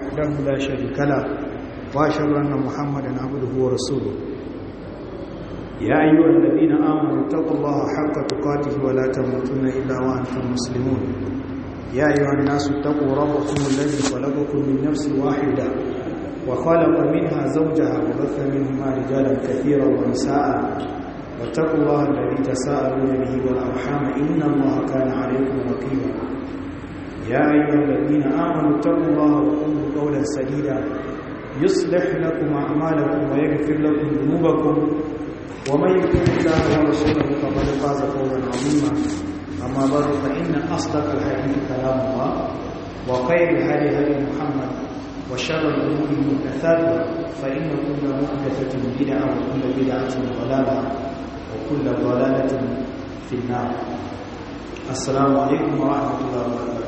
وحده لا شريك له واشهد ان محمدا عبده ورسوله يا ايها الذين امنوا اتقوا الله حق تقاته ولا تموتن الا وانتم مسلمون يا ايها الناس اتقوا ربكم الذي خلقكم من نفس واحده وخلق منها زوجها وبث منهما رجالا كثيرا ونساء واتقوا الله الذي تساءلون به والارحام ان الله كان عليكم رقيبا يا أيها الذين آمنوا اتقوا الله وقولوا قولا سديدا يصلح لكم أعمالكم ويغفر لكم ذنوبكم ومن يطع الله ورسوله فقد فاز فوزا عظيما أما بعد فإن أصدق الحديث كلام الله وخير الهدي هدي محمد وشر الأمور محدثاتها فإن كل محدثة بدعة وكل بدعة ضلالة وكل ضلالة في النار السلام عليكم ورحمة الله وبركاته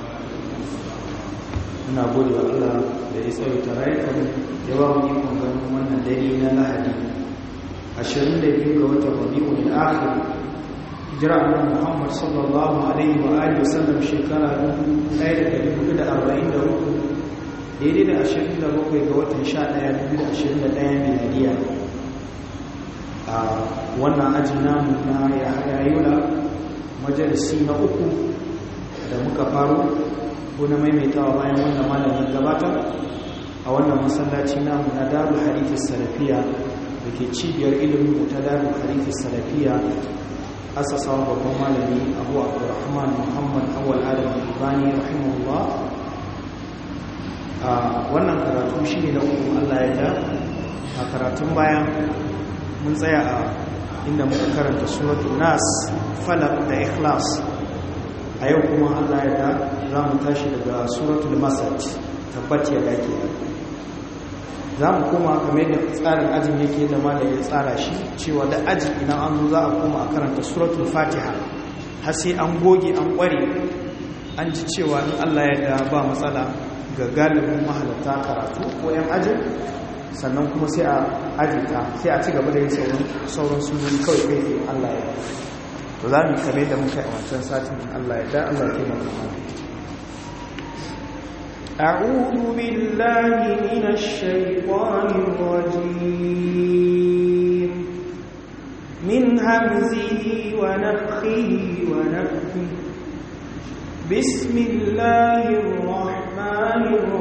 muna gode wa Allah da ya tsawaita rayukan ya ba mu ikon ganin wannan dare na Lahadi 22 ga watan Rabiul Akhir hijira annabi Muhammad sallallahu alaihi wa alihi wasallam shekara 1443 daidai da 27 ga watan 11 2021 miladiya a wannan ajin namu na Yahaya Yola majalisi na uku da muka faro ko na maimaitawa bayan wannan malamin gabata a wannan masallaci namu na darul hadithi salafiya da ke cibiyar ilimin ta darul hadithi salafiya asasawa babban malami abu abdurrahman muhammad awal adam ibani rahimahullah a wannan karatu shi ne na uku allah ya da a karatun bayan mun tsaya a inda muka karanta suratul nas falak da ikhlas a yau kuma allah ya da za mu tashi daga suratul masad tabbat ya dake za mu koma kamar yadda tsarin ajin yake da malam ya tsara shi cewa da aji idan an zo za a koma a karanta suratul fatiha har sai an goge an kware an ji cewa in allah ya da ba matsala ga galibin mahalarta karatu ko yan ajin sannan kuma sai a ajita sai a ci gaba da yin sauran sunoni kawai kai allah ya to za mu kame da muka yi a wancan satin Allah ya da Allah ya taimaka mana أعوذ بالله من الشيطان الرجيم من همزه ونفخه ونفخه بسم الله الرحمن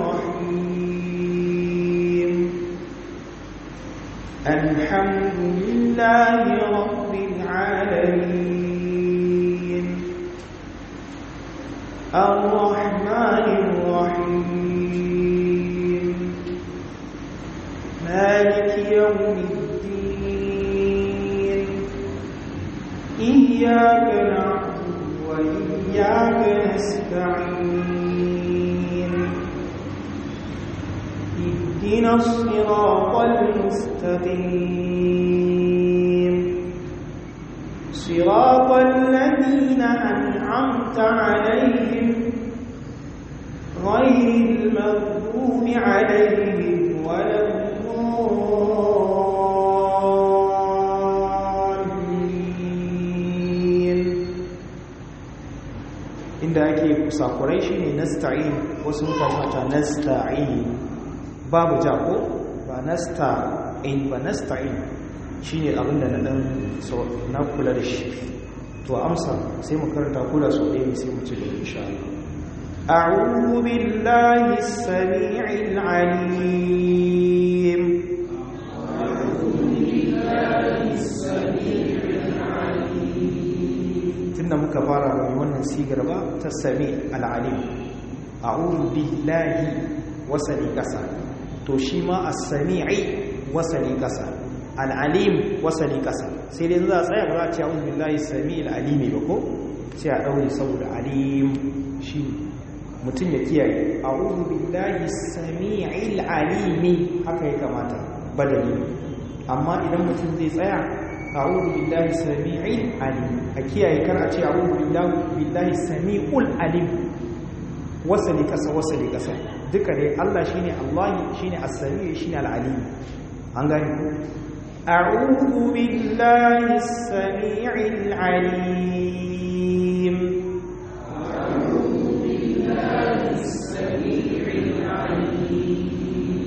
الرحيم الحمد لله رب العالمين الرحمن الرحيم مالك يوم الدين إياك نعبد وإياك نستعين اهدنا الصراط المستقيم صراط الذين أنعمت عليهم غير المغضوب عليهم ولا الضالين inda ake kusakurai shine nasta'in wasu mutane ta nasta'in babu jako ba nasta'in ba nasta'in shine abinda na dan na kula da shi to amsa sai mu karanta kula so ɗaya sai mu ci da insha Allah أعوذ بالله السميع العليم tunda muka fara da wannan sigar ba ta sami al'alim a'udhu billahi wasali kasa to shi ma as-sami'i wasali kasa al'alim wasali kasa sai dai za a tsaya ba za a ce a'udhu billahi sami al'alimi ba ko sai a ɗaure saboda alim shi mutum ya kiyaye a'udhu billahi sami'il alimi haka ya kamata badali amma idan mutum zai tsaya a'udhu billahi sami'il alim a kiyaye kar a ce a'udhu billahi sami'ul alim wasali kasa wasali kasa duka dai Allah shine Allah shine as-sami' shine al-alim an gani a'udhu billahi as-sami'il alim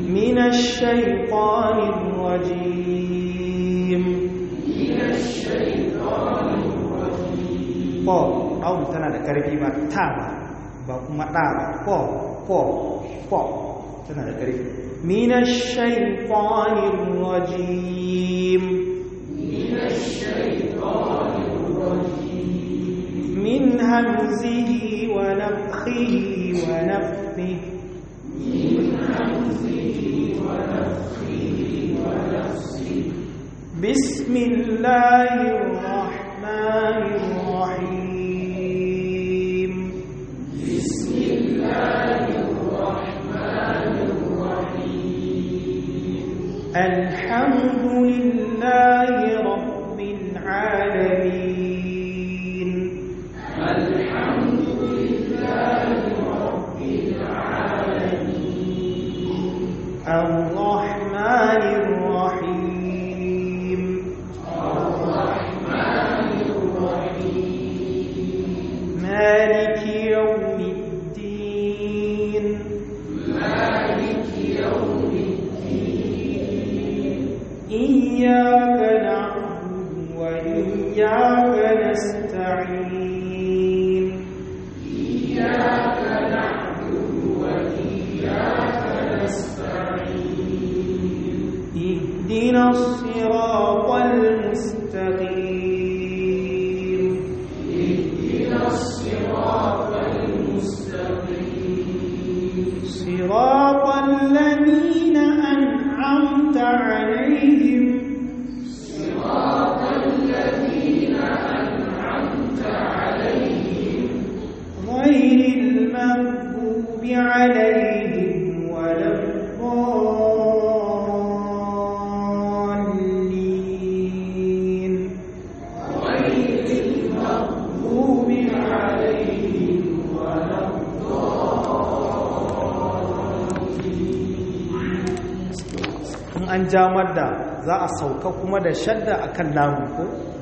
من الشيطان الرجيم من الشيطان الرجيم ko aun tana da karfi ba ta ba ba kuma da ba ko ko ko tana da karfi min ash-shaytan rajim min ash-shaytan rajim min hamzihi wa nafthihi wa nafthihi بسم الله الرحمن الرحيم بسم الله الرحمن الرحيم الحمد لله رب العالمين الحمد لله رب العالمين الرحمن الرحيم مالك يوم الدين مالك يوم الدين إياك نعبد وإياك نستعين إياك نعبد وإياك نستعين اهدنا الصراط المستقيم اهدنا الصراط المستقيم صراط الذين أنعمت عليهم صراط الذين أنعمت عليهم غير المغضوب عليهم ولا الضالين غير المغضوب عليهم ولا in an jamar da za a sauka kuma da shadda akan lamu ko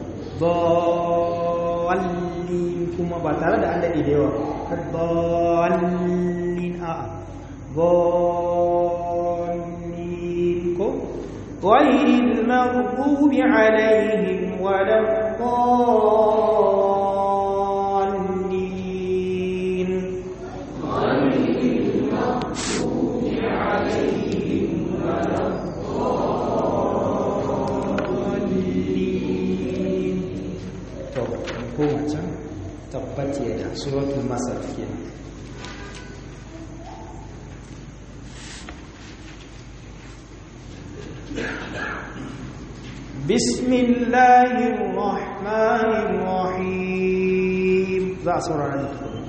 dallin kuma ba tare da an daɗe da yawa ka dallin a dallin ko غير المغضوب عليهم ولا الضالين الضالين to koma can tabbat da suratul masar kenan بسم الله الرحمن الرحيم ذا سورة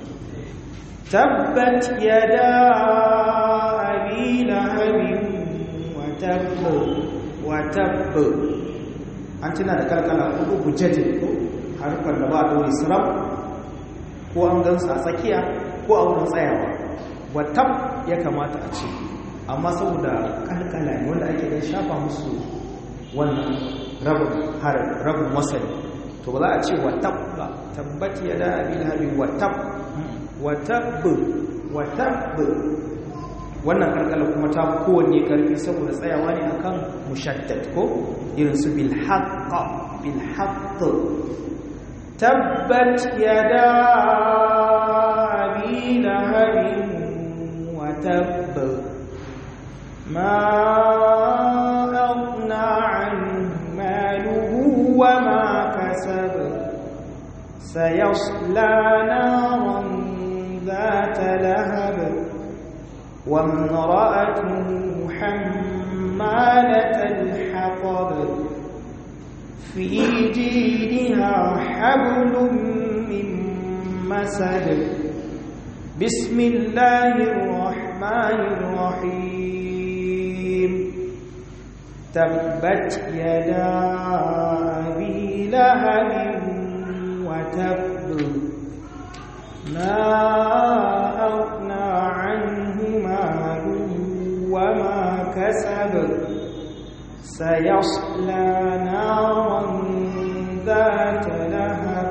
تبت يدا أبي لهب وتب وتب أنتنا ذكر كلا أبو بجد harkar da ba dole siram ko an gansu a tsakiya ko a wurin tsayawa watab ya kamata a ce amma saboda kalkala ne wanda ake dan shafa musu wannan rabin harin rabin wasali to ba za a ce watab ba tabbati ya da abin habin watab watab watab wannan kalkala kuma ta kowanne karfi saboda tsayawa ne akan mushaddad ko irin su bil haqqa bil haqq tabbat yada abi lahabin wa tabb ma aghna anhu maluhu wa ma kasab sayasla naran ذات لهب وامرأته حمالة الحطب في جيدها حبل من مسد بسم الله الرحمن الرحيم تبت يدا أبي لهب وتب ما أغنى عنه ماله وما كسب سيصلى نارا ذات لهب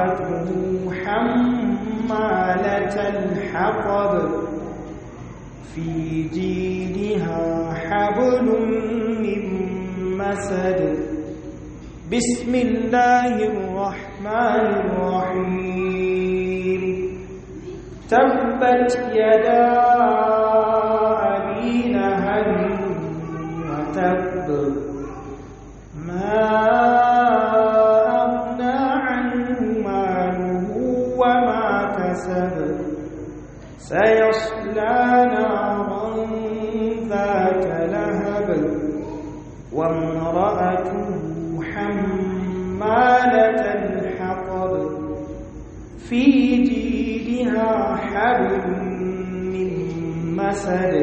وامرأته حمالة الحطب في جيدها حبل من مسد بسم الله الرحمن الرحيم تبت يدا أبي لهب وتب ما أغنى عنه ماله وما كسب سيصلى نارا ذات لهب وامرأته حمالة الحطب في جيدها حبل من مسد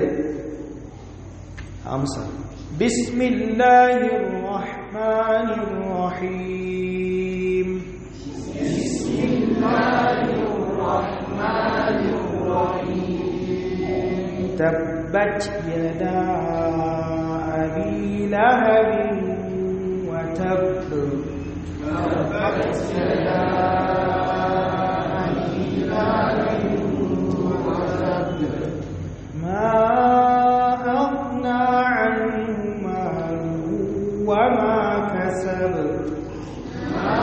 أمسى بسم الله الرحمن الرحيم بسم الله الرحمن الرحيم تبت يدا أبي لهب وتب تبت يدا أبي لهب وتب ما أغنى عنه ماله وما كسب ما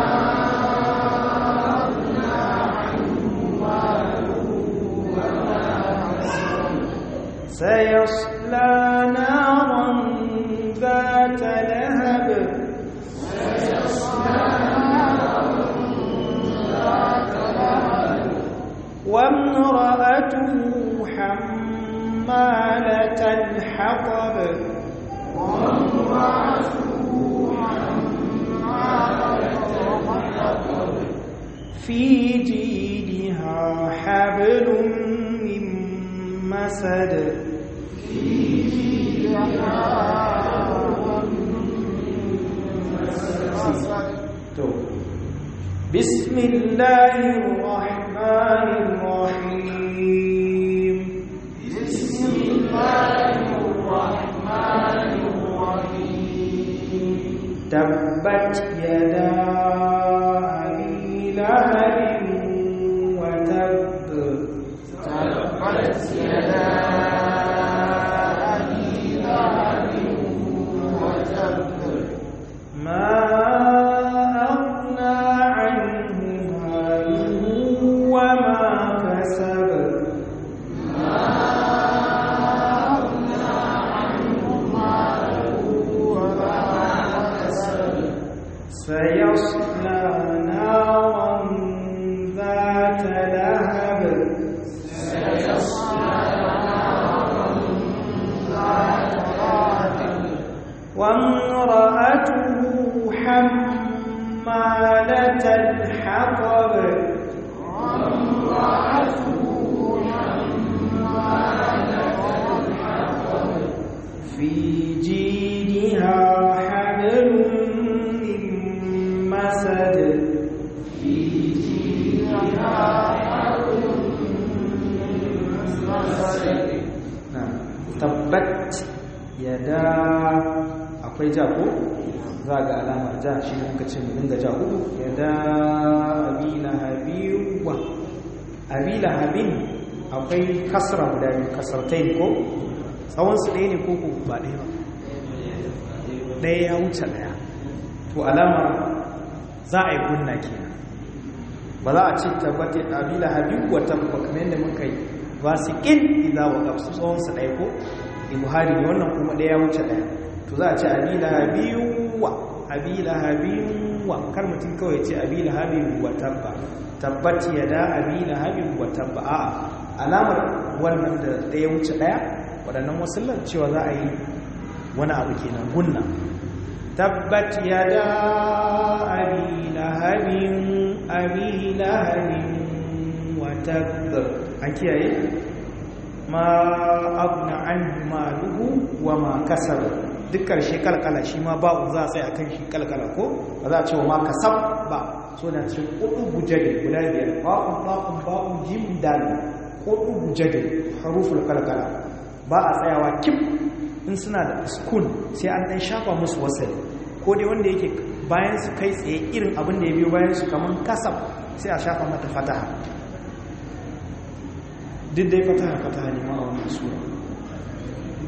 أغنى عنه ماله وما كسب سيصلى نارا ذات لهب سيصلى نارا ذات لهب وامرأته حمالة الحطب وامرأته حمالة الحطب في جيدها حبل من مسد في جيدها بسم الله الرحمن الرحيم بسم الله الرحمن الرحيم تبت يدا أبي لهب وتب تبت يدا أبي لهب وتب ما أغنى عنه ماله وما كسب ما أغنى عنه ماله وما كسب سيصلى نارا ذات لهب سيصلى نارا ذات لهب وامرأته حمالة الحطب وامرأته حمالة الحطب في جيدها حبل من مسد في جيدها حبل من مسد tabbat yada akwai ja ko za ga alamar ja shi ne muka ce mu dinga ja hudu yada abila habiwa abila habin akwai kasra guda biyu kasartai ko tsawon su ɗaya ne ko ko ba ɗaya ba ɗaya ya wuce ɗaya to alamar za a yi gunna kenan ba za a ce tabbata abila habiwa tabba kamar yadda muka yi fasikin idza waqaf su tsawon su ɗaya ko buhari ne wannan kuma ɗaya ya wuce ɗaya to za a ce abila habiyuwa abila habiyuwa kar mutum kawai ce abila habiyuwa tabba tabbat yada abila habiyuwa tabba a alamar wannan da ɗaya wuce ɗaya waɗannan wasullan cewa za a yi wani abu kenan gunna tabbat yada abila habin abila habin wa tabba an kiyaye ma abna an maluhu wa ma kasar duk karshe kalkala shi ma ba'u za a sai akan shi kalkala ko ba za a ce wa ma kasab ba so na cikin kudu bujade guda biyar ba'un ba'un ba'un jim dal kudu bujade haruful kalkala ba a tsayawa kim in suna da skun sai an dan shafa musu wasali ko dai wanda yake bayan su kai tsaye irin abin da ya biyo bayan su kamar kasab sai a shafa mata fataha duk dai fataha fataha ne ma a wannan sura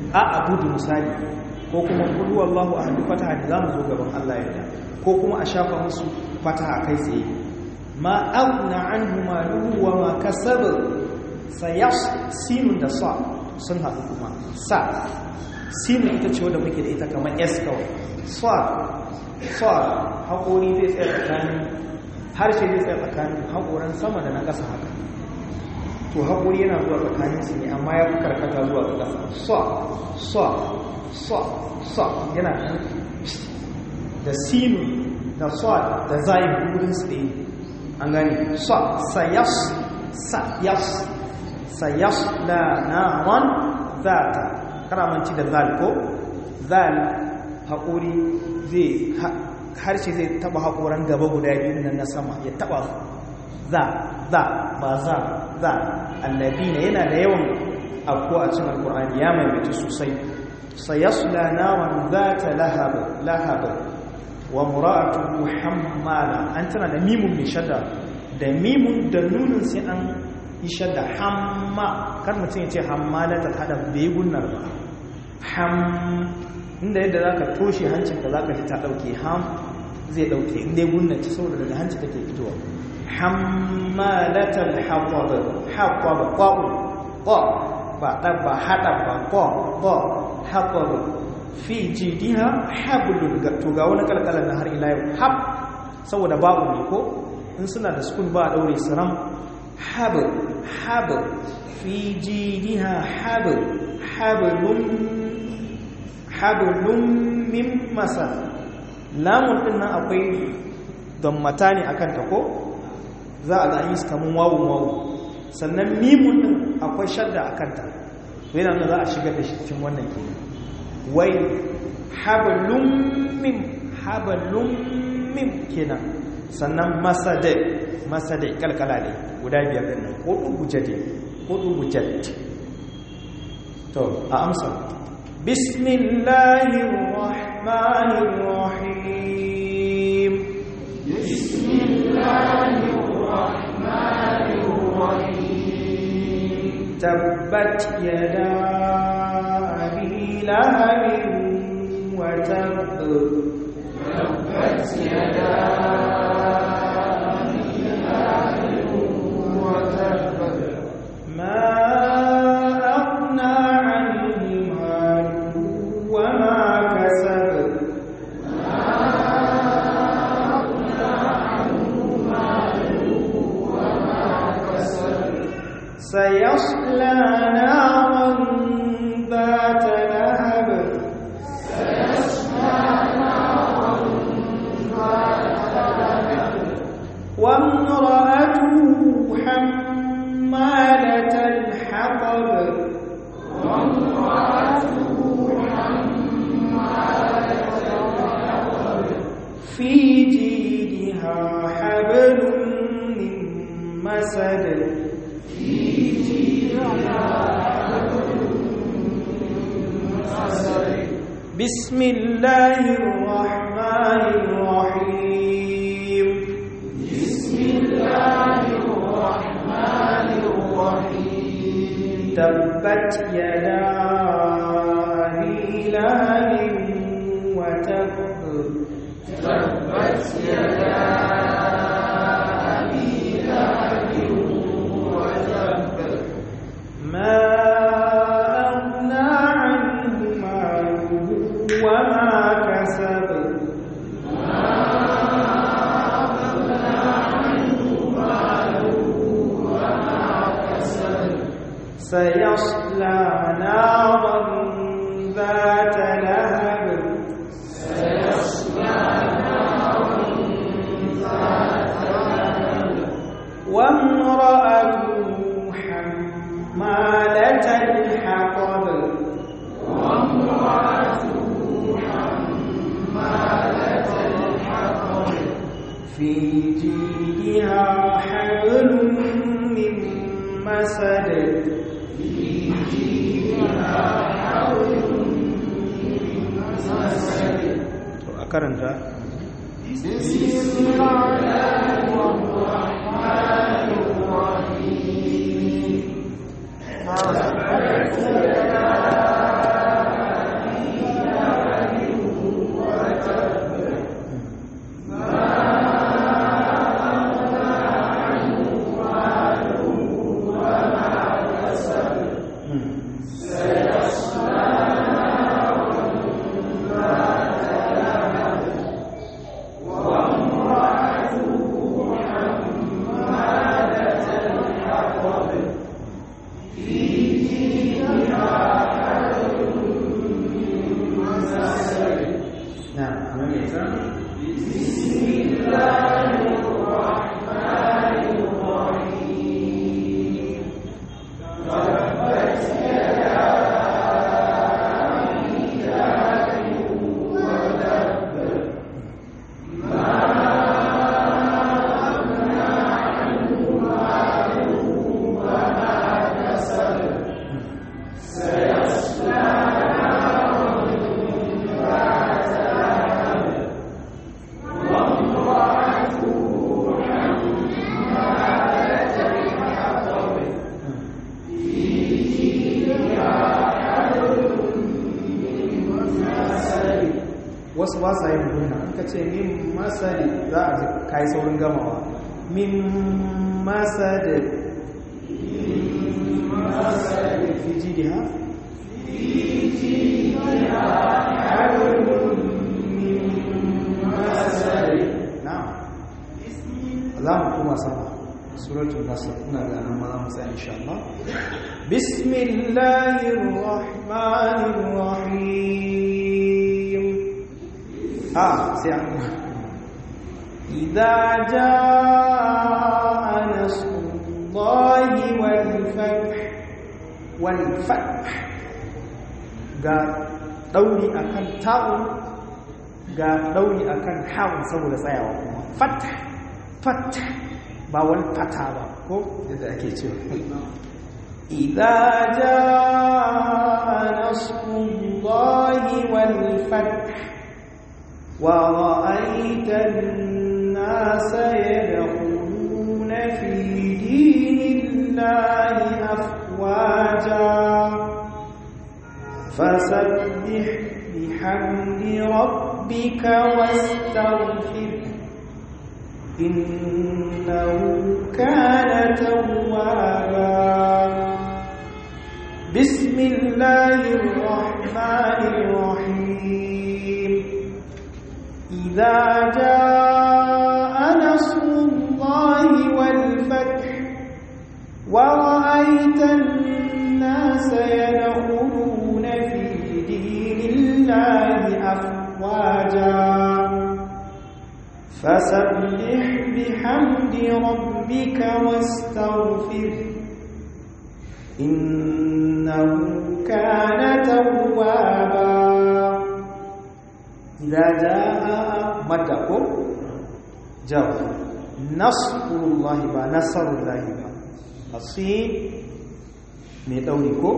a abudu misali ko kuma kullu wallahu ahadu fataha da zamu zo gaban Allah ya ko kuma a shafa musu fataha kai tsaye ma aghna anhu maluhu wa ma kasab sayas sinun da sa sun haɗu kuma sa sinun ita ce wadda muke da ita kamar s kawai sa sa haƙori zai tsaye tsakanin harshe zai tsaye tsakanin haƙoran sama da na ƙasa haka to haƙori yana zuwa tsakanin su ne amma ya fi karkata zuwa ga ƙasa sa sa sa sa yana da sinu da sa da zayin gudun su ɗaya an gani sa sayas sayas sayas la naran zata karamanci da zal ko zal haƙori zai harshe zai taba haƙoran gaba guda biyu nan na sama ya taba za za ba za za annabina yana da yawan abu a cikin alkur'ani ya maimaita sosai sayasla naran zata lahab lahab wa mura'atu hammala an tana da mimun mai shadda da mimun da nunin sai an yi shadda hamma kar mutum ya ce hammala ta hada bai gunnar ba ham inda yadda za ka toshe hancinka za ka ji ta ɗauke ham zai ɗauke inda ya gunnace saboda daga hanci take fitowa hammalatal haƙwaɓa haƙwaɓa ƙwa'u ƙwa ba ɗan ba haɗa ba ƙwa ƙwa haƙwaɓa fi jidiha hablun to ga wani kalkalar na har ila yau hab saboda ba'u ne ko in suna da sukun ba a ɗaure siram habl habl fi jidiha habl hablun hablun min masa lamun din nan akwai dammata ne akan ta ko za a ga yi kamun wawun wawu sannan mimun din akwai shadda akan ta to yana nuna za a shigar da shi cikin wannan ke wai hablun min hablun min kenan sannan masade masade kalkala ne guda biyar din nan ko dubu jade ko dubu jade to a amsa بسم الله الرحمن الرحيم بسم الله الرحمن الرحيم تبت يدا أبي لهب وتب تبت يدا أبي لهب وتب ما أغنى عنه ماله وما كسب سيصلى نارا ذات لهب وامرأته حمالة الحطب في جيدها حبل من مسد بسم الله الرحمن الرحيم بسم الله الرحمن الرحيم تبت يدا أبي لهب وتب تبت يدا أبي لهب وتب ما أغنى عنه ماله وما كسب سيصلى نارا ذات لهب وامرأته حمالة الحطب في جيدها حبل من مسد to a karanta بسم الله الرحمن الرحيم تبت يدا wasu ba sa yin gunna in ka ce min masari za a kai saurin gamawa min masari fi jidi ha? na za mu kuma sama suratul nasr ina da nan ma za mu tsaya insha Allah bismillahir rahmanir rahim ah sai an idza jaa nasrullahi wal fath wal fath ga dauri akan ta'u ga dauri akan ha'un saboda tsayawa kuma fath fath ba wal fata ba ko yadda ake cewa idza jaa nasrullahi wal fath ورأيت الناس يدخلون في دين الله أفواجا فسبح بحمد ربك واستغفر إنه كان توابا بسم الله الرحمن الرحيم إذا جاء نصر الله والفتح ورأيت الناس يدخلون في دين الله أفواجا فسبح بحمد ربك واستغفر إنه كان توابا إذا جاء مدكم جاء نصر الله با نصر الله با الصين mai ɗauri ko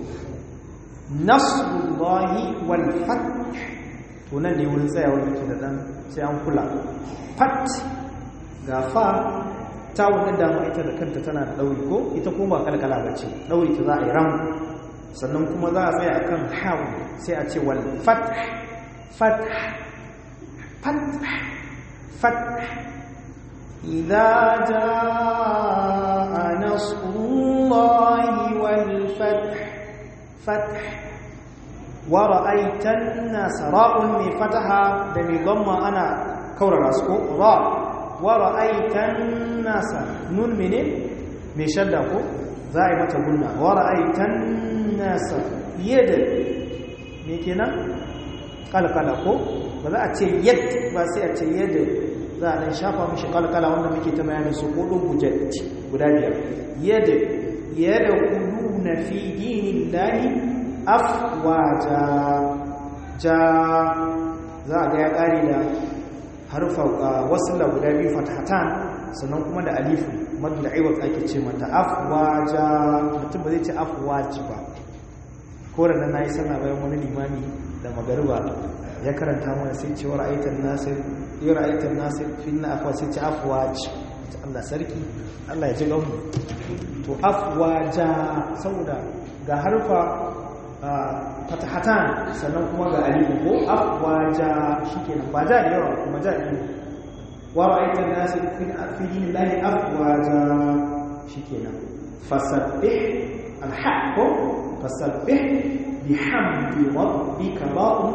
nasrullahi wal fath to nan ne wurin tsayawar yake da ɗan sai an kula fat ga fa ta wani dama ita da kanta tana da ɗauri ko ita kuma ba kalkala ba ce ɗauri ta za a yi ram sannan kuma za a tsaya akan hawa sai a ce wal fath فتح فتح فتح إذا جاء نصر الله والفتح فتح ورأيت الناس راء من فتحها دمي ضم أنا كور راسكو راء ورأيت الناس نون من من شدكو زائمة قلنا ورأيت الناس يد ميكينا kalkala ko ba za a ce yad ba sai a ce yadda za a dan shafa mishi kalkala wanda muke ta bayanin su ko dubu guda biyar yadda yadda kudu na fi dinin lahi afwaja ja za a ga ya kare da harfa wasila guda biyu fatahatan sannan kuma da alifu madu da aiwat ake ce mata afwaja mutum ba zai ce afwaji ba ko da na yi sana bayan wani limami da magariba ya karanta mana sai ce ra'aitan nasir ya ra'aitan nasir fi na afwa sai ce afwaj Allah sarki Allah ya ji gamu to afwaja saboda ga harfa fatahatan sannan kuma ga alifu ko afwaja shikenan ba ja da yawa kuma ja da wa ra'aitan nasir fi fi dinillahi afwaja shikenan fasabbih alhaq fasabbih bihamdi rabbika ba'u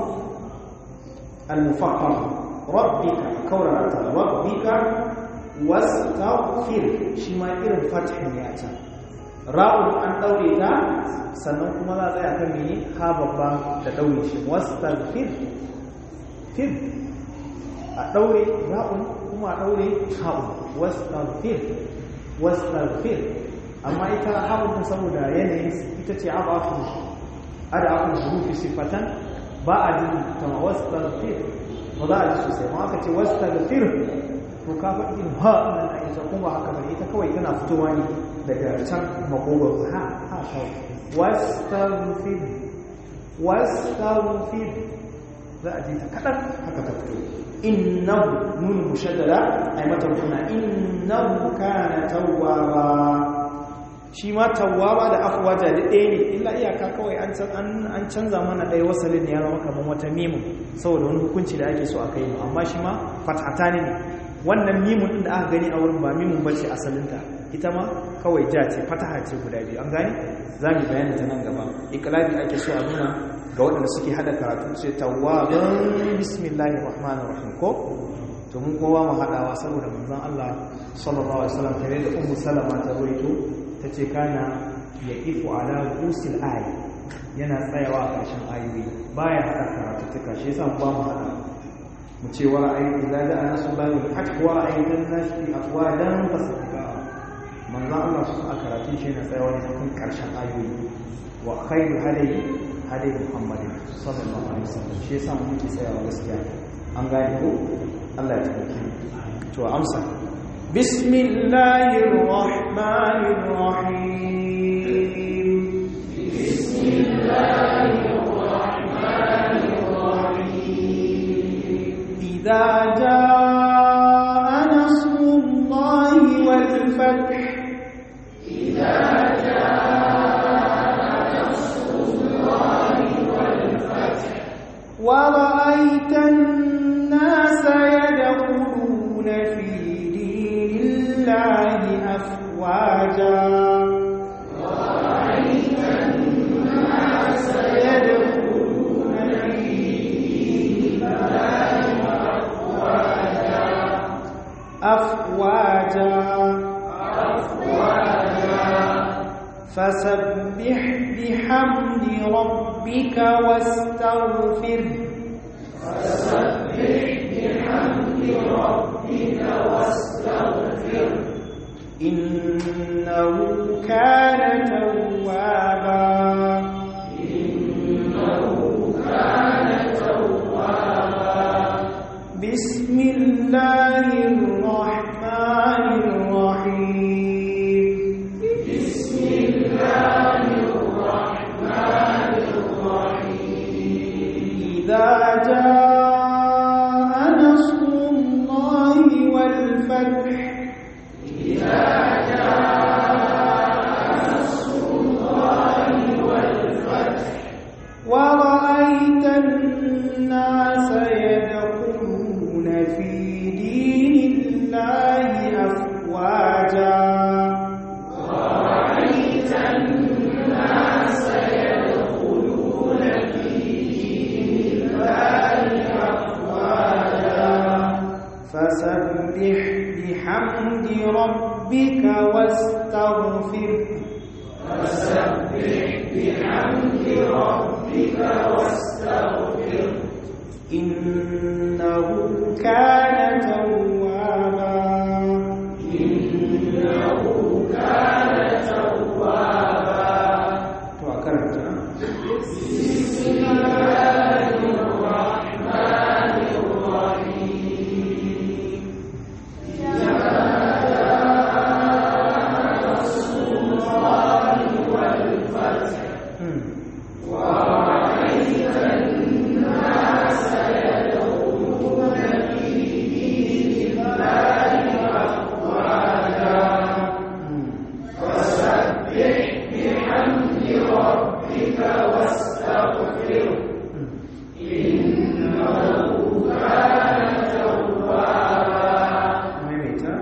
al-mufakkar rabbika kaurata rabbika wastaghfir shi ma irin fathin ya ta ra'un an daure ta sannan kuma za a tsaya kan mene ha babba da daure shi wastaghfir fir a daure ra'un kuma a daure ha'un wastaghfir wastaghfir amma ita ha'un saboda yanayin ita ce abafin ada akun hurufi sifatan ba a jin ta wastaghfir ba za a ji sosai ma aka ce wastaghfir to ka faɗi in ha nan a isa kuma haka bane ita kawai tana fitowa ne daga can makogwar ha ha kawai wastaghfir wastaghfir za a ji ta kaɗan haka ta fito innahu nun mushaddada ay mata kuna innahu kana tawwaba shi ma tawwaba da afwaja da ɗaya ne illa iyaka kawai an an canza mana ɗaya wasalin ya zama kamar wata mimun saboda wani hukunci da ake so a kai amma shi ma fatata ne wannan mimun ɗin da aka gani a wurin ba mimun bace asalinta ita ma kawai ja ce fataha ce guda biyu an gane za mu bayani ta nan gaba iklabi ake so a nuna ga waɗanda suke hada karatu ce tawwaban bismillahir rahmanir rahim ko to mun kowa mu hadawa saboda manzon Allah sallallahu alaihi wasallam tare da ummu salama ta ruwaito tace kana yaqifu ala usul ayi yana tsayawa a ƙarshen ayoyi baya hada karatu tuka shi yasa ba mu hada mu ce wa ra'ayi idza ja'a nasrullahi wal fath wa ra'aytan nas fi afwadan fasabbika manzon Allah su a karatun shi yana tsayawa ne kan ƙarshen ayoyi wa khairu hadayi hadayi muhammadin sallallahu alaihi wasallam shi yasa mu muke tsayawa gaskiya an gane ko Allah ya tabbata to amsa bismillahir rahmanir rahim bismillahir rahmanir rahim idza jaa nasrullahi wal fath idza ورأيت الناس يدخلون في دين الله أفواجا ورأيت الناس يدخلون في دين الله أفواجا أفواجا أفواجا فسبح بحمد ربك واستغفر فسبح بحمد ربك واستغفر إنه كان توابا إنه كان توابا بسم الله الرحمن الرحيم بسم الله الرحمن الرحيم إذا جاء نصر الله والفتح إذا جاء نصر الله والفتح ورأيت الناس يدخلون في دين الله أفواجا ورأيت الناس يدخلون في دين الله أفواجا فسبح بحمد ربك واستغفر فسبح بحمد ربك واستغفر إنه كان توابا إنه كان توابا to a karanta بسم الله الرحمن الرحيم إذا جاء نصر الله والفتح ورأيت الناس يدخلون في دين الله أفواجا فسبح بحمد ربك واستغفره إنه كان توابا maimaita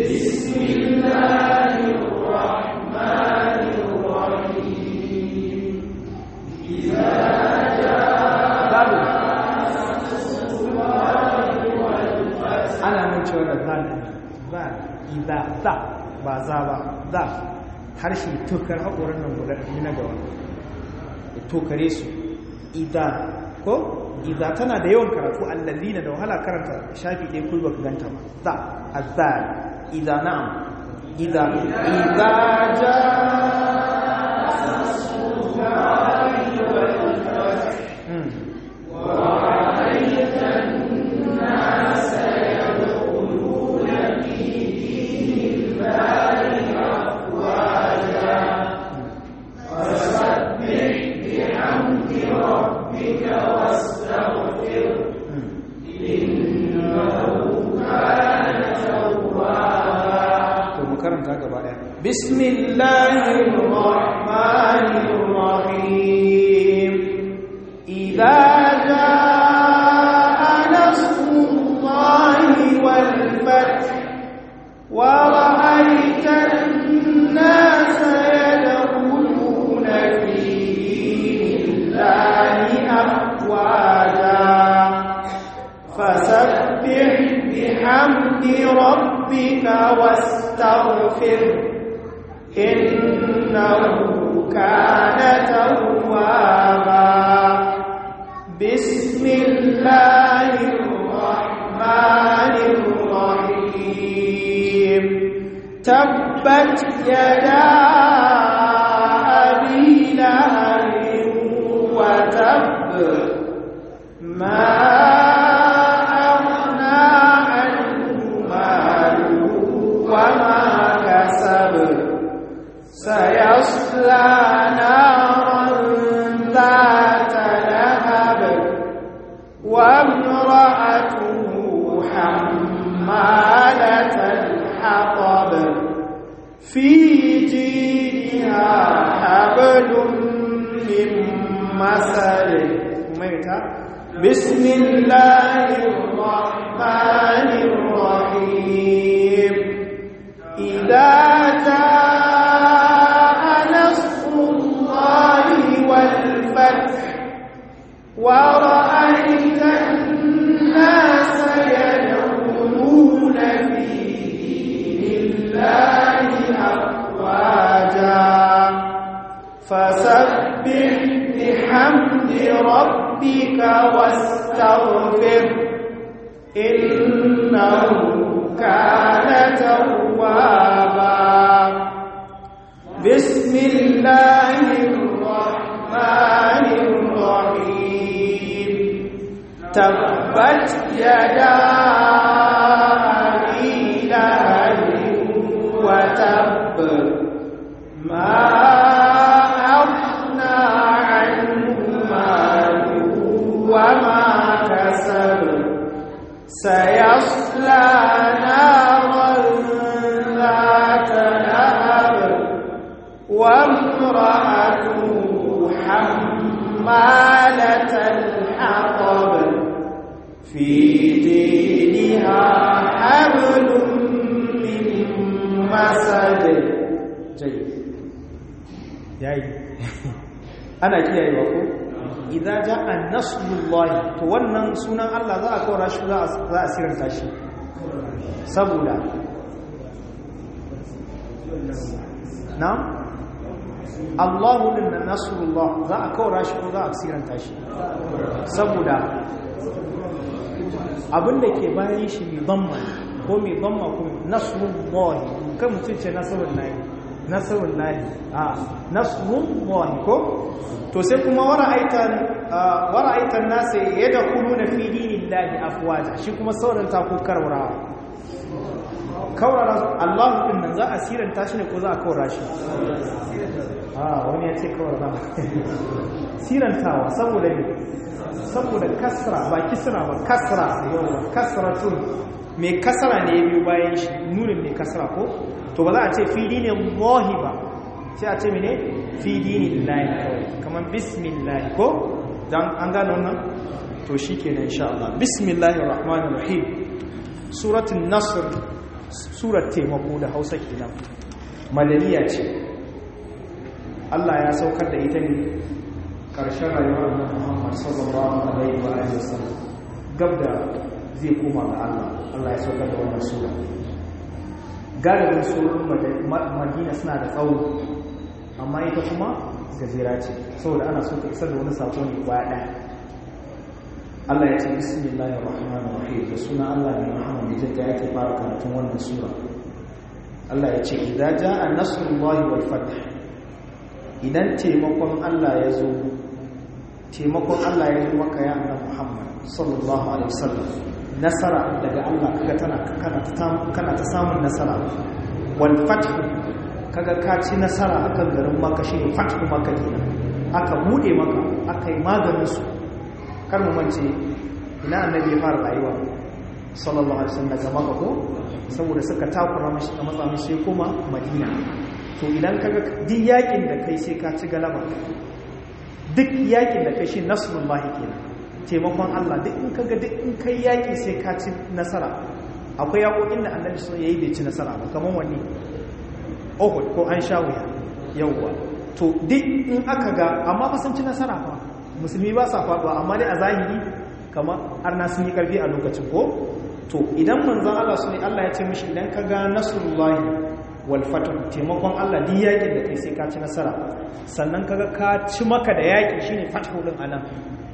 بسم الله الرحمن الرحيم idza za ba za ba za harshe tukar haƙorin nan guda ɗaya na gaba ya tokare su idza ko idza tana da yawan karatu allallina da wahala karanta shafi ɗaya kulba ka ganta ba za azzal idza na'am idza idza ja karanta gaba daya bismillahir rahmanir rahim idza jaa nasrullahi wal fath wa ra'aita an-nasa yadkhuluna fi dinillahi afwaja fasabbih bihamdi rabbika was واستغفر إنه كان توابا بسم الله الرحمن الرحيم تبت يدا أبي لهب وتب ما وما كسب سيصلى نارا ذات لهب وامرأته حمالة الحطب في جيدها حبل من مسد بسم الله الرحمن الرحيم إذا جاء نصر الله والفتح ورأيت الناس يدخلون في دين الله أفواجا فسبح بحمد ربك واستغفر إنه كان توابا بسم الله الرحمن الرحيم تبت يدا أبي لهب وتب ما أغنى عنه ماله وما كسب سيصلى نارا ذات لهب وامرأته حمالة الحطب في دينها حبل من مسد جيد yayi ana kiyayewa ko idza jaa nasrullahi to wannan sunan Allah za a kaura shi za a siranta shi saboda na Allahu din nasrullah za a kaura shi ko za a siranta shi saboda abinda ke bayan shi mai bamma ko mai bamma ko nasrullahi kan mutum ce nasrul lahi nasrul lahi a nasrullahi ko to sai kuma wara'aitan wara'aitan nasu yadkhuluna fi dinillahi afwaja shi kuma sauran ta ko karwarawa kaurara Allah din nan za a siranta shi ne ko za a kaura shi a wani ya ce kaurara sirantawa saboda ne saboda kasra ba kisra ba kasra kasratun mai kasra ne ya biyo bayan shi nunin mai kasra ko to ba za a ce fi dinin lahi ba sai a ce mene fi dinin lahi kamar bismillah ko dan an gano wannan to shi kenan insha Allah bismillahir rahmanir rahim suratul nasr surat taimako da hausa kenan madaniya ce Allah ya saukar da ita ne ƙarshen rayuwar da Muhammad sallallahu alaihi wa alihi wasallam gab da zai koma ga Allah Allah ya saukar da wannan sura galibin surorin madina suna da tsawo amma ita kuma gajera ce saboda ana so ta isar da wani sako ne kwaya ɗaya Allah ya ce bismillahir rahmanir rahim da suna Allah mai rahama mai jinka yake fara karatun wannan sura Allah ya ce idza jaa nasrullahi wal fath idan taimakon Allah ya zo taimakon Allah ya zo maka ya annabi Muhammad sallallahu alaihi wasallam nasara daga Allah kaga tana kana ta kana ta samun nasara wal fath kaga ka ci nasara akan garin Makka shine fathu Makka kenan aka bude maka aka yi maganin su kar mu mance ina annabi ya fara rayuwa sallallahu alaihi wasallam daga Makka ko saboda suka takura mashi a matsa mashi kuma Madina to idan kaga duk yakin da kai sai ka ci galaba duk yakin da kai shi nasrullahi kenan taimakon Allah duk in kaga duk in kai yaki sai ka ci nasara akwai yakokin da annabi sun yayi bai ci nasara ba kaman wani Uhud ko an sha wuya yawwa to duk in aka ga amma ba sun ci nasara fa musulmi ba sa faduwa amma dai a zahiri kamar arna sun yi karfi a lokacin ko to idan manzon Allah sun Allah ya ce mishi idan ka ga nasrullahi wal fatah taimakon Allah duk yakin da kai sai ka ci nasara sannan kaga ka ci maka da yaki shine fathu din anan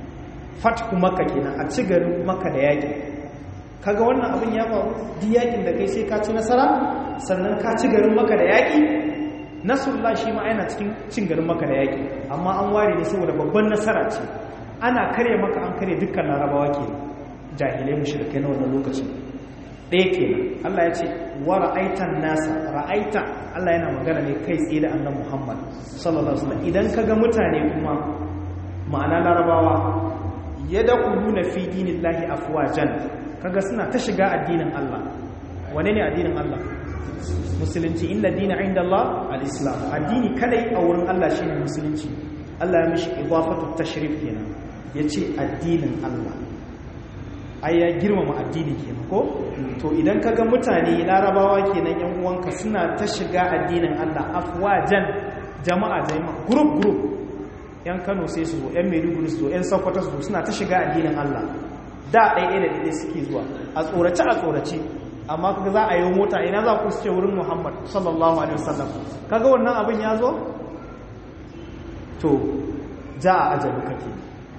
fathu maka kenan a ci garin maka da yaki kaga wannan abin ya faru duk yakin da kai sai ka ci nasara sannan ka ci garin maka da yaki nasrullah shi ma yana cikin cin garin maka da yaki amma an ware ne saboda babban nasara ce ana kare maka an kare dukkan larabawa ke jahilai mushrikai na wannan lokacin ɗaya kenan Allah ya ce wa ra'aitan nasa ra'aita Allah yana magana ne kai tsaye da annabi Muhammad sallallahu alaihi wasallam idan kaga mutane kuma ma'ana larabawa yadkhuluna fi dinillahi afwajan kaga suna ta shiga addinin Allah wane ne addinin Allah musulunci inda dina inda Allah al-islam addini kadai a wurin Allah shine musulunci Allah ya mishi idafatu tashrif kenan yace addinin Allah ai ya girmama addini kenan ko to idan kaga mutane larabawa kenan yan uwanka suna ta shiga addinin Allah afwajan jama'a jama'a group group yan Kano sai su zo yan Maiduguri su zo yan Sokoto su zo suna ta shiga addinin Allah da ɗaya da ɗaya suke zuwa a tsorace a tsorace amma kaga za a yi mota ina za ku ce wurin Muhammad sallallahu alaihi wasallam kaga wannan abin ya zo to ja a ajaluka ke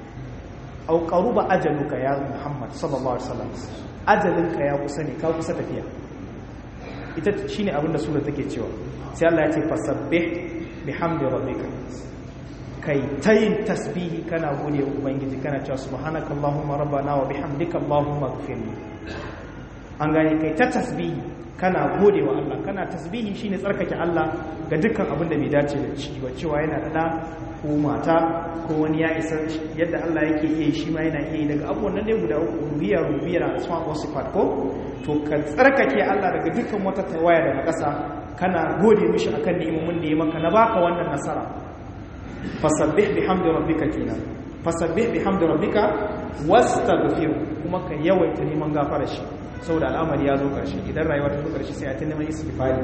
au qaruba ajaluka ya Muhammad sallallahu alaihi wasallam ajalinka ya kusa ne ka kusa tafiya ita shine abin da sura take cewa sai Allah ya ce fasabbih bihamdi rabbika kai tayin tasbihi kana gode wa ubangiji kana cewa subhanakallahumma rabbana wa bihamdika allahumma ighfirli an gane kai ta tasbihi kana gode wa Allah kana tasbihi shine tsarkake Allah ga dukkan abin da bai dace da shi ba cewa yana da da ko mata ko wani ya isa yadda Allah yake iya shi ma yana iya daga abubuwan nan ne guda uku rubiyar rubiyar asma wa sifat ko to ka tsarkake Allah daga dukkan wata tawaya daga ƙasa kana gode mishi akan ni'imomin da ya maka na baka wannan nasara fasabbih bihamdi rabbika kenan fasabbih bihamdi rabbika wastaghfir kuma ka yawaita neman gafara shi saboda al'amari ya zo karshe idan rayuwa ta zo karshe sai a ta neman istighfari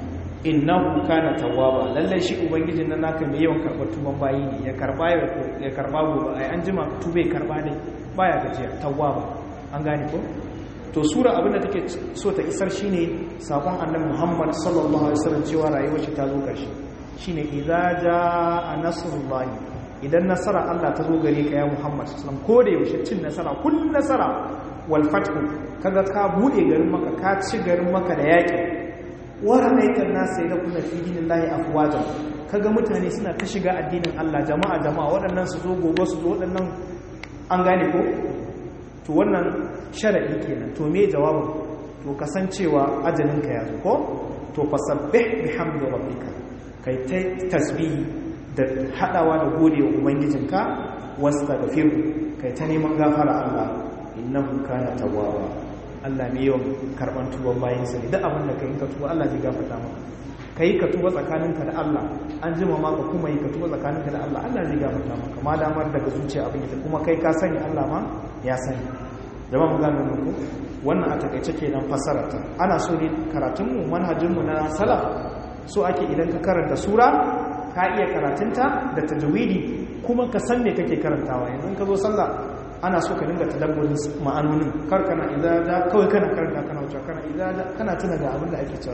innahu kana tawwaba lalle shi ubangijin nan naka mai yawan karbar tuban bayi ne ya karba ya karba gobe ai an jima tube karba ne baya gajiya tawwaba an gane ko to sura abinda take so ta isar shine sakon annabi Muhammad sallallahu alaihi wasallam cewa rayuwar shi ta zo karshe shine idza jaa nasrullahi idan nasara Allah ta zo gare ka ya Muhammad sallallahu alaihi wasallam ko da yaushe cin nasara kullun nasara wal fathu kaga ka bude garin maka ka ci garin maka da yaki wara aikan nasu ya kuna fi dinin lahi afwajan kaga mutane suna ta shiga addinin Allah jama'a jama'a waɗannan su zo gobe su zo waɗannan an gane ko to wannan sharadi kenan to me jawabin to kasancewa ajalinka ya zo ko to fasabbih bihamdi rabbika kai ta tasbihi da hadawa da gode wa ubangijinka wastaghfir kai ta neman gafara Allah innahu kana tawwaba Allah ne yawan karban tuban bayansa ne duk abin da ka yi ka tuba Allah zai gafarta maka ka yi ka tuba tsakaninka da Allah an jima ma ka kuma yi ka tuba tsakaninka da Allah Allah zai gafarta maka ma damar daga zuciya abin ita kuma kai ka sani Allah ma ya sani jama'a mu gane muku wannan a takaice kenan fasara ta ana so ne karatun mu manhajin mu na salaf so ake idan ka karanta sura ka iya karatunta da tajwidi kuma ka san me kake karantawa yanzu ka zo sallah ana so ka dinga tadabburin ma'anonin kar kana idza kawai kana karanta kana wuce kana idza kana tuna da abin da ake cewa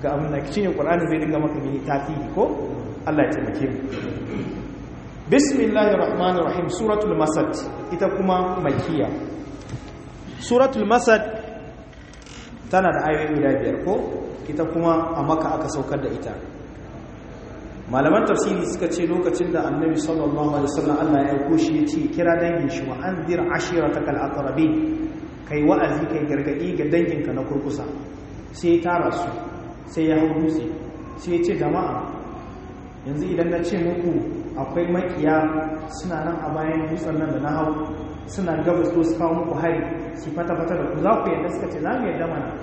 ga abin da shine qur'ani zai dinga maka mini tasiri ko Allah ya taimake mu bismillahir rahmanir rahim suratul masad ita kuma makkiya suratul masad tana da ayoyi guda biyar ko ita kuma a maka aka saukar da ita malaman tafsiri suka ce lokacin da annabi sallallahu alaihi wasallam Allah ya aiko shi ya ce kira dangin shi wa anzir ashiratakal aqrabin kai wa'azi kai gargadi ga danginka na kurkusa sai ya tara su sai ya hau dutse sai ya ce jama'a yanzu idan na ce muku akwai makiya suna nan a bayan dutsen nan da na hau suna gabas to su kawo muku hari su fata-fata da ku za ku yadda suka ce za mu yadda mana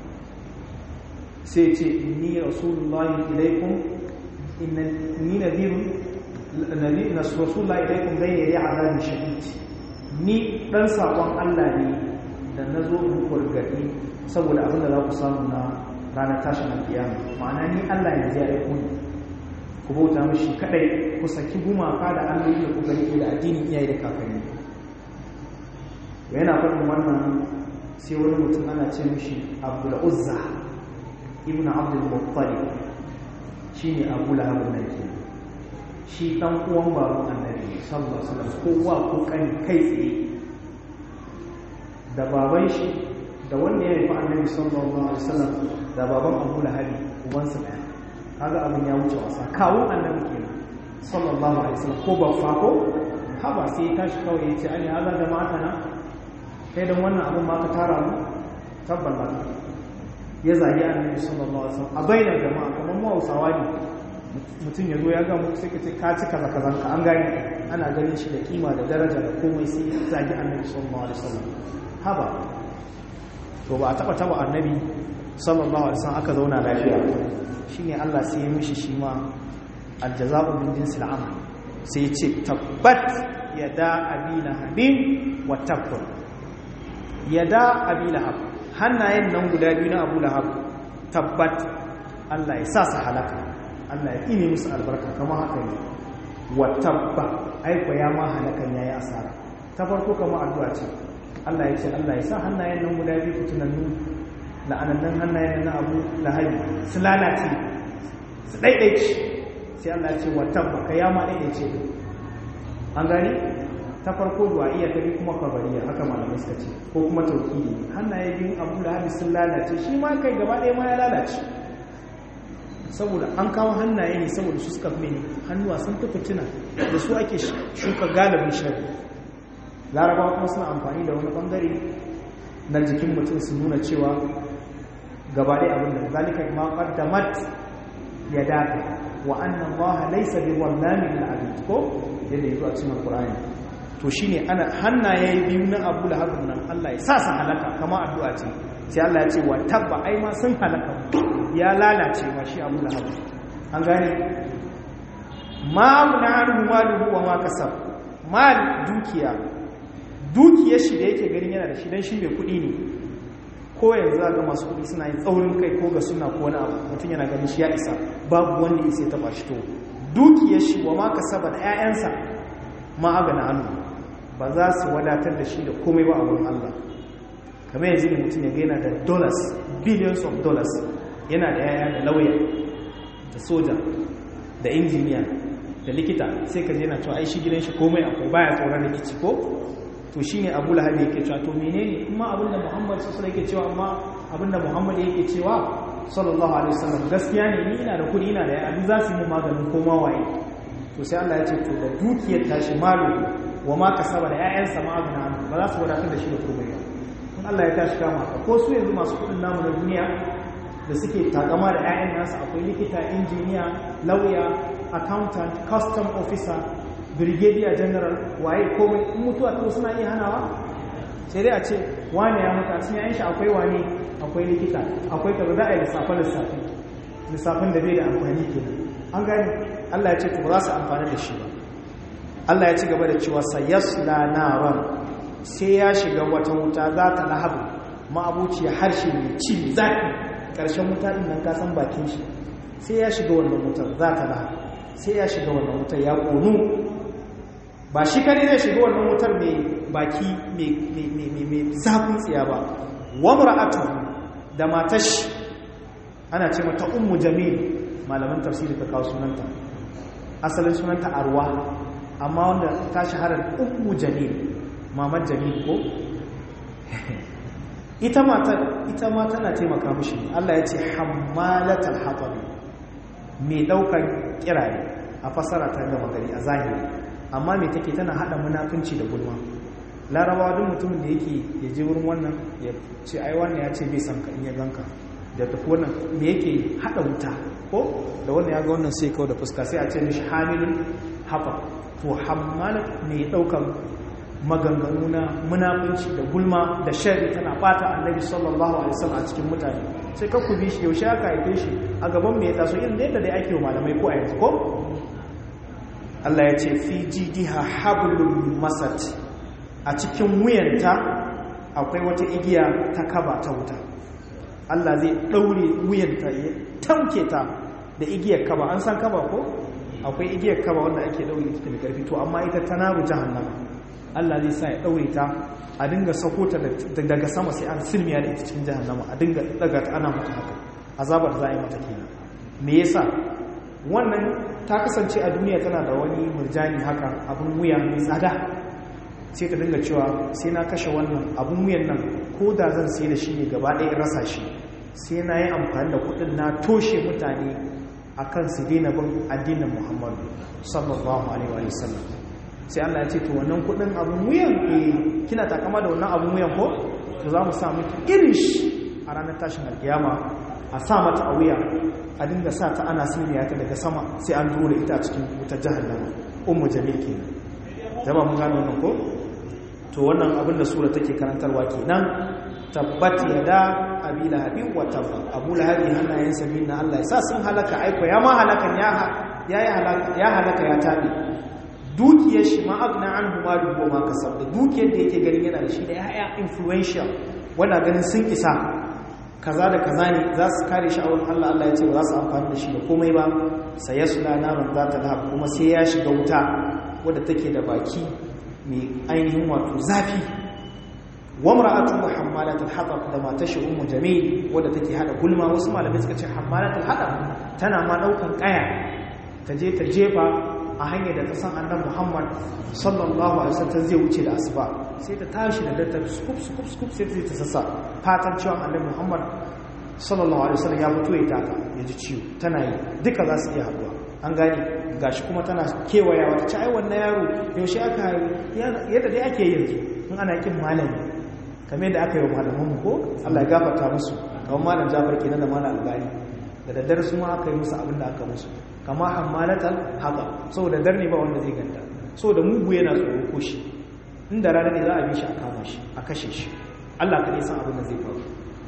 sai ce inni rasulullahi ilaikum inni nadhirun nabi rasulullahi ilaikum bayna yadi azabin shadid ni dan sakon Allah ne da nazo muku gargadi saboda abin da za ku samu na ranar tashin alkiyama ma'ana ni Allah ne zai aiko ni ku bauta mishi kadai ku saki gumaka da alloli da kuka rike da addinin iyaye da kakanni yana faɗin wannan sai wani mutum ana ce mishi abdul uzza ibn abdul muttalib shine abu lahab nan ke shi dan uwan baban annabi sallallahu alaihi wasallam kowa ko kan kai tsaye da baban shi da wanda ya rufe annabi sallallahu alaihi wasallam da baban abu lahab ubansa daya kaga abin ya wuce wasa kawo annabi kenan sallallahu alaihi wasallam ko ba fa ko haba sai ya tashi kawai ya ce ani haza da mata na kai don wannan abin ma ka tara mu tabbal ba ya zagi annabi sallallahu alaihi wasallam a bainar jama'a kamar mu Hausawa ne mutum ya zo ya ga muku sai ka ce ka ci kaza kazan ka an gani ana ganin shi da kima da daraja da komai sai ya zagi annabi sallallahu alaihi wasallam haba to ba a taba taba annabi sallallahu alaihi wasallam aka zauna lafiya shine Allah sai ya mishi shi ma aljaza'u min jinsil amal sai ya ce tabbat yada abina habib wa tabbur yada abi lahab hannayen nan guda biyu na abu lahab tabbat Allah ya sa su halaka Allah ya ine musu albarka kamar haka ne wa tabba aiko ya ma halakan yayi asara ta farko kamar addu'a ce Allah ya ce Allah ya sa hannayen nan guda biyu fitunannu la'anannan hannayen na abu lahabi su lalace su daidaici sai Allah ya ce wa tabba ka ya ma daidaice an gani ta farko du'a'iyya ta bi kuma kabariya haka malamai suka ce ko kuma tauhidi hannaye biyun abu da hadis sun lalace shi ma kai gaba ɗaya ma ya lalace saboda an kawo hannaye ne saboda su suka fi hannuwa sun fi fitina da su ake shuka galibin shari larabawa kuma suna amfani da wani bangare na jikin mutum su nuna cewa gaba ɗaya abin da zalika ma qaddamat yadaka wa anna allaha laysa bi wallamin lil abid ko yadda yazo a cikin alqur'ani to shi ne ana hannaye biyu na abu da haɗin nan Allah ya sa su halaka kama addu'a ce sai Allah ya ce wa tabba ai ma sun halaka ya lalace ma shi abu da haɗin an gane ma na hannun maluhu wa ma kasar mal dukiya dukiyar shi da yake ganin yana da shi don shi mai kuɗi ne ko yanzu ga masu kuɗi suna yin tsaurin kai ko ga suna ko wani abu mutum yana ganin shi ya isa babu wanda ya sai taɓa shi to dukiyar shi wa ma kasaba da 'ya'yansa ma agana hannu ba za su wadatar da shi da komai ba a wurin Allah kamar yanzu ne mutum ya gaina da dollars billions of dollars yana da yaya da lauya da soja da injiniya da likita sai ka je na cewa ai shi gidan shi komai akwai baya tsoron rikici ko to shine Abu Lahab yake cewa to menene kuma abinda Muhammad sallallahu alaihi yake cewa amma abinda Muhammad yake cewa sallallahu alaihi wasallam gaskiya ne ni ina da kudi ina da yaya za su yi maganin koma waye to sai Allah ya ce to da dukiyar tashi malu wa ma kasaba da ƴaƴansa ma abuna ba za su wadatar da shi da komai ba in Allah ya tashi kama ka ko su yanzu masu kudin namu na duniya da suke takama da ƴaƴan nasu akwai likita injiniya lauya accountant custom officer brigadier general waye komai in mutuwa ta suna iya hanawa sai dai a ce wane ya mutu a cikin ƴaƴan shi akwai wane akwai likita akwai kaza za a yi lissafe lissafe lissafin da bai da amfani kenan an gani Allah ya ce to ba za su amfani da shi ba Allah ya ci gaba da cewa sayasla naran sai ya shiga wata wuta za ta lahabu ma'abuci harshe mai ci zafi ƙarshen wuta din nan ka san bakin shi sai ya shiga wannan wutar za ta lahabu sai ya shiga wannan wutar ya ƙonu ba shi kare zai shiga wannan wutar mai baki mai zafin tsiya ba wa mura'atu da matashi ana ce mata ummu jamil malaman tafsiri ta kawo sunanta asalin sunanta arwa amma wanda ta shahara ummu jamil mamar jamil ko ita mata ita ma tana taimaka mishi Allah ya ce hammalatal hatab mai daukar kiraye a fasara ta gama gari a zahiri amma mai take tana hada munafunci da gulma larabawa duk mutumin da yake ya je wurin wannan ya ce ai wannan ya ce bai san ka in ya ganka da tafi wannan me yake hada wuta ko da wannan ya ga wannan sai kawo da fuska sai a ce mishi hamilun hafa to hammalat mai daukan maganganu na munafunci da gulma da shari tana bata annabi sallallahu alaihi wasallam a cikin mutane sai ka ku bi shi yaushe aka haife shi a gaban me ya taso irin da yadda dai ake wa malamai ko a yanzu ko Allah ya ce fi jidiha hablum masat a cikin wuyanta akwai wata igiya ta kaba ta wuta Allah zai daure wuyanta ya tamke ta da igiyar kaba an san kaba ko akwai igiyar kaba wanda ake daure ta da karfi to amma ita ta naru jahannama Allah zai sa ya daure ta a dinga sako ta daga sama sai an silmiya da ita cikin jahannama a dinga daga ta ana mata haka azabar za a yi mata kenan me yasa wannan ta kasance a duniya tana da wani murjani haka abin wuya mai tsada sai ta dinga cewa sai na kashe wannan abin wuyan nan ko da zan sai da shi ne gaba ɗaya rasa shi sai na yi amfani da kuɗin na toshe mutane a kan su daina bin addinin muhammadu sallallahu alaihi wa sallam sai allah ya ce to wannan kuɗin abin wuyan eh kina takama da wannan abin wuyan ko to za mu sa miki irin shi a ranar tashin alkiyama a sa mata a wuya a dinga sa ta ana siniya ta daga sama sai an dole ita cikin wutar jahannama ummu jamil kenan jama'a mun gano wannan ko to wannan abin da sura take karantarwa kenan tabbat yada abi lahabi wa tabba abu lahabi hannayen sabi na Allah ya sa sun halaka aiko ya ma halakan ya ya halaka ya halaka ya tabi dukiyar shi ma agna anhu ma dubo ma kasab da dukiyar da yake ganin yana da shi da yaya influential wanda ganin sun isa kaza da kaza ne za su kare shi a wurin Allah Allah ya ce ba za su amfani da shi da komai ba sai ya sula naman za ta lahab kuma sai ya shiga wuta wadda take da baki mai ainihin wato zafi wa mar'atu hammalatul hatab da matar shi ummu jamil wadda take hada gulma wasu malamai suka ce hammalatul hatab tana ma daukan kaya ta je ta jefa a hanyar da ta san annabi Muhammad sallallahu alaihi wasallam zai wuce da asuba sai ta tashi da dattar skup skup skup sai ta sassa fatan cewa annabi Muhammad sallallahu alaihi wasallam ya fito ya taka ya ji ciwo tana yi duka za su iya haduwa an gane gashi kuma tana kewaya wata ci ai wannan yaro yaushe aka yadda dai ake yanzu in ana kin malami kamar yadda aka yi wa malamanmu ko Allah ya gafarta musu kamar malam Jafar kenan da malam Albani da daddare su ma aka yi musu abin da aka musu kama hammalatal haka saboda dar ne ba wanda zai ganta saboda mugu yana tsoro ko shi inda rana ne za a bi shi a kama shi a kashe shi Allah kaɗai san abin da zai faru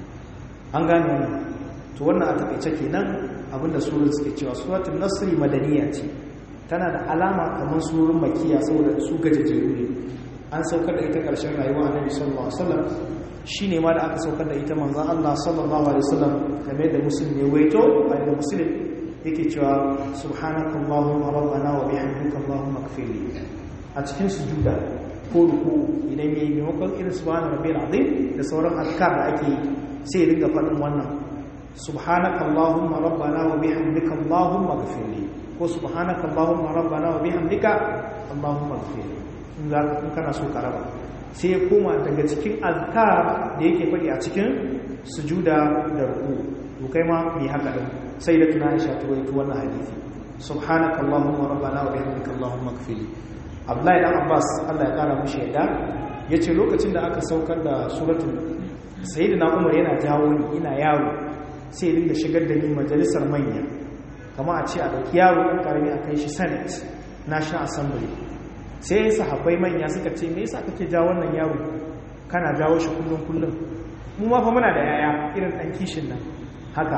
an gane wannan to wannan a takaice kenan abinda surun suke cewa suratul nasri madaniya ce tana da alama kamar surun makiya saboda su gajejeru ne an saukar da ita ƙarshen rayuwa annabi sallallahu alaihi wasallam shine ma da aka saukar da ita manzon Allah sallallahu alaihi wasallam kamar da muslim ne waito a da muslim yake cewa subhanakallahumma rabbana wa bihamdika allahumma ighfirli a cikin sujuda ko ruku idan yayi maimakon irin subhana rabbil azim da sauran azkar da ake sai ya dinga faɗin wannan subhanakallahumma rabbana wa bihamdika allahumma ighfirli ko subhanakallahumma rabbana wa bihamdika allahumma ighfirli in za ka kana so ka raba sai ya koma daga cikin azkar da yake faɗi a cikin sujuda da ruku to kai ma mai haka din sai da tunani sha ta rawaito wannan hadisi subhanaka allahumma rabbana wa bihamdika allahumma ighfirli abdullahi dan abbas Allah ya kara mushi yadda yace lokacin da aka saukar da suratul sayyidina umar yana jawo ni ina yaro sai ya dinga shigar da ni majalisar manya kama a ce a dauki yaro ɗan karami a kai shi senate national assembly sai sahabbai manya suka ce me yasa kake jawo wannan yaro kana jawo shi kullum kullum mu ma fa muna da yaya irin dan kishin nan haka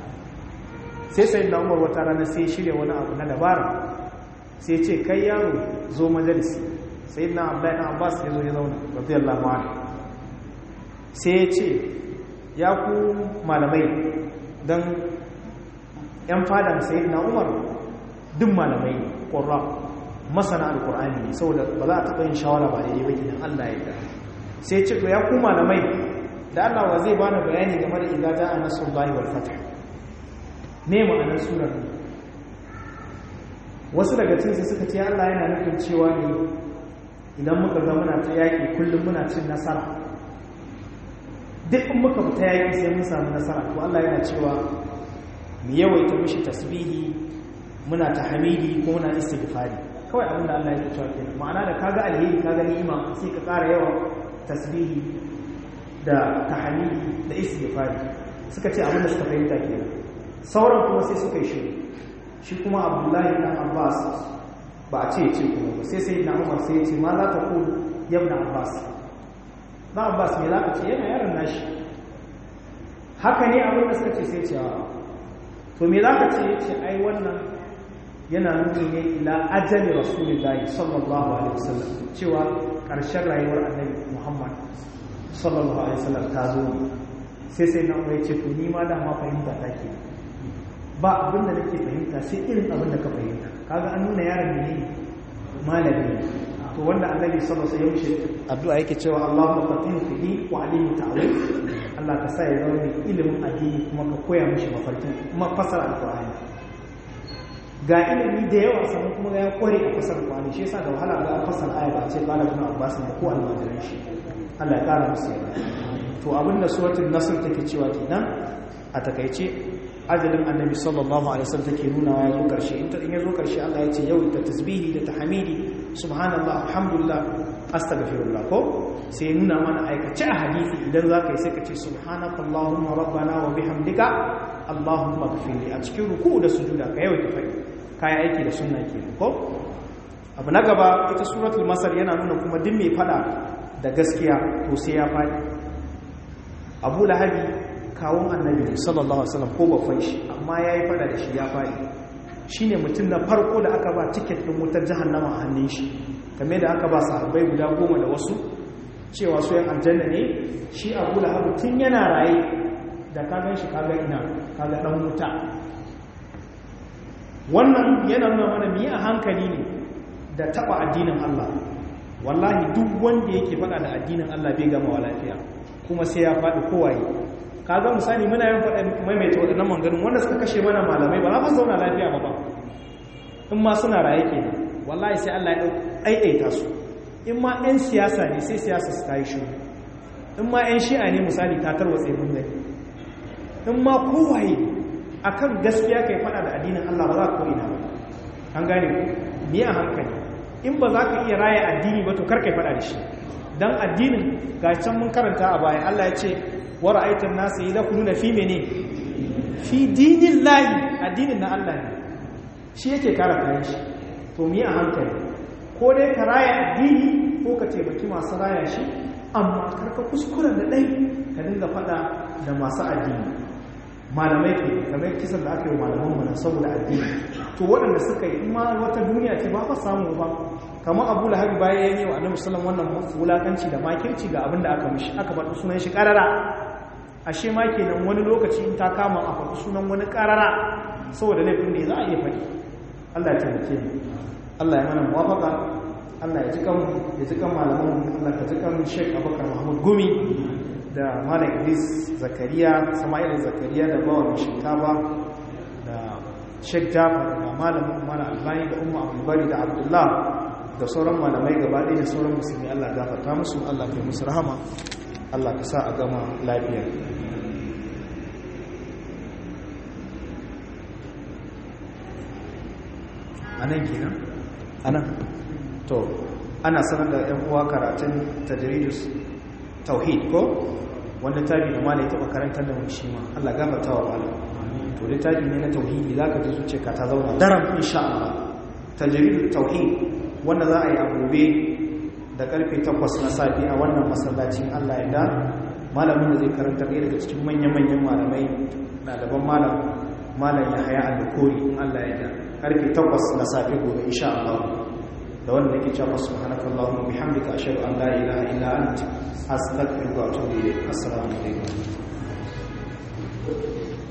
sai sai da Umar wata rana sai shirya wani abu na dabara sai ce kai yaro zo majalisi sai na Abdullahi na Abbas ya zo ya zauna radiyallahu anhu sai ya ce ya ku malamai dan yan fadan sayyidina Umar duk malamai qurra masana alkur'ani ne saboda ba za a taɓa yin shawara ba daidai ba gidan Allah ya yarda sai ce to ya ku malamai da Allah wa zai bani bayani game da idza ja'a nasrullahi wal fath me ma'anar surar wasu daga cikin suka ce Allah yana nufin cewa ne idan muka ga muna ta yaƙi kullum muna cin nasara duk in muka fita yaƙi sai mun samu nasara to Allah yana cewa mu yawaita mishi tasbihi muna ta hamidi ko muna istighfari kawai abin da Allah yake cewa kenan ma'ana da kaga alheri kaga ni'ima sai ka ƙara yawan tasbihi da tahmidi da istighfari suka ce abin da suka fahimta kenan sauran kuma sai suka yi shiru shi kuma Abdullahi dan Abbas ba a ce ce kuma ba sai sai na Umar sai ya ce ma za ta ku yabna Abbas dan Abbas me za ka ce yana yaron nashi haka ne abin da suka ce sai ce to me za ka ce ya ce ai wannan yana nuni ne ila ajali rasulullahi sallallahu alaihi wasallam cewa ƙarshen rayuwar annabi muhammad sallallahu alaihi wasallam ta zo ne sai sai na ya ce to ni ma da ma fahimta ta ke ba abin da nake fahimta sai irin abin da ka fahimta kaga an nuna yaron ne malami ne to wanda annabi sallallahu alaihi wasallam addu'a yake cewa Allahumma fatihu fihi wa alimu ta'wil Allah ka sa ya zama mai ilimin addini kuma ka koya mishi mafarki kuma fasara alqur'ani ga ilimi da yawa sannan kuma ya kware a fasar kwani shi yasa da wahala ga an fasar aya ba ce qala ibn abbas ne ko almajiran shi Allah ya kara musu yarda to abinda suratul nasr take cewa kenan a takaice ajalin annabi sallallahu alaihi wasallam take nuna ya zo karshe in ta in ya zo karshe Allah ya ce yau ta tasbihi da tahmidi subhanallah alhamdulillah astaghfirullah ko sai nuna mana aikace a hadisi idan zaka yi sai ka ce subhanakallahumma rabbana wa bihamdika allahumma ighfirli a cikin ruku da sujuda ka yawaita fadi kai aiki da sunna kenan ko abu na gaba ita suratul masar yana nuna kuma duk mai fada da gaskiya to sai ya fadi abu lahabi kawun annabi sallallahu alaihi wasallam ko bafan shi amma yayi fada da shi ya fadi shine mutum na farko da aka ba tiket din wutar jahannama a hannun shi kame da aka ba sahabbai guda goma da wasu cewa su yan aljanna ne shi abu lahabi tun yana raye da kagan shi kaga ina kaga dan wuta wannan yana nuna mana miyi a hankali ne da taba addinin Allah wallahi duk wanda yake faɗa da addinin Allah bai gama wa lafiya kuma sai ya faɗi kowaye kaga misali muna yin faɗa maimaita waɗannan manganin wanda suka kashe mana malamai ba za mu zauna lafiya ba ba in ma suna raye kenan wallahi sai Allah ya ɗaiɗaita su in ma 'yan siyasa ne sai siyasa su ta yi shiru in ma 'yan shi'a ne misali ta tarwatse mun gani in ma kowaye akan gaskiya kai faɗa da addinin Allah ba za ka ko'ina ba an gane ni a hankali in ba za ka iya raya addini ba to kar kai faɗa da shi dan addinin ga can mun karanta a baya Allah ya ce wa ra'aytan nasu yadkhuluna fi mene fi dinillahi addinin na Allah ne shi yake kare kayan shi to mi a hankali ko dai ka raya addini ko ka taimaki masu raya shi amma karka kuskura da ɗai ka dinga faɗa da masu addini malamai ke kamar kisan da aka yi malaman mana saboda addini to waɗanda suka yi ma wata duniya ce ba fa samu ba kamar abu lahabi bayan ya yi wa annabi sallam wannan wulakanci da makirci ga abin da aka mishi aka faɗi sunan shi ƙarara ashe ma kenan wani lokaci in ta kama a faɗi sunan wani ƙarara saboda laifin ne za a iya faɗi Allah ya taimake mu Allah ya mana muwafaka Allah ya ji kan ya ji kan malaman Allah ka ji kan Sheikh Abubakar Mahmud Gumi da Malam Idris Zakariya Sama'il Zakariya da bawan shinkafa da Sheikh Jafar da malamin Malam Albani da Umma Abdulbari da Abdullah da sauran malamai gaba ɗaya da sauran musulmi Allah gafarta musu Allah kai musu rahama Allah ka sa a gama lafiya anan kenan anan to ana sanar da yan uwa karatun tajridus tauhid ko wanda tabi da malai taba karantar da mu shi ma Allah gafarta wa malam to littafi ne na tauhidi zaka ji zuciyarka ta zauna daram insha Allah tajridut tauhid wanda za a yi a gobe da karfe 8 na safi a wannan masallacin Allah ya da malamin da zai karanta ɗaya daga cikin manyan-manyan malamai ɗaliban malam malam ya haya al-kori in Allah ya da karfe 8 na safi gobe insha Allah da wanda nake cewa subhanakallahumma bihamdika ashhadu an la ilaha illa anta astaghfiruka wa atubu ilayk assalamu alaikum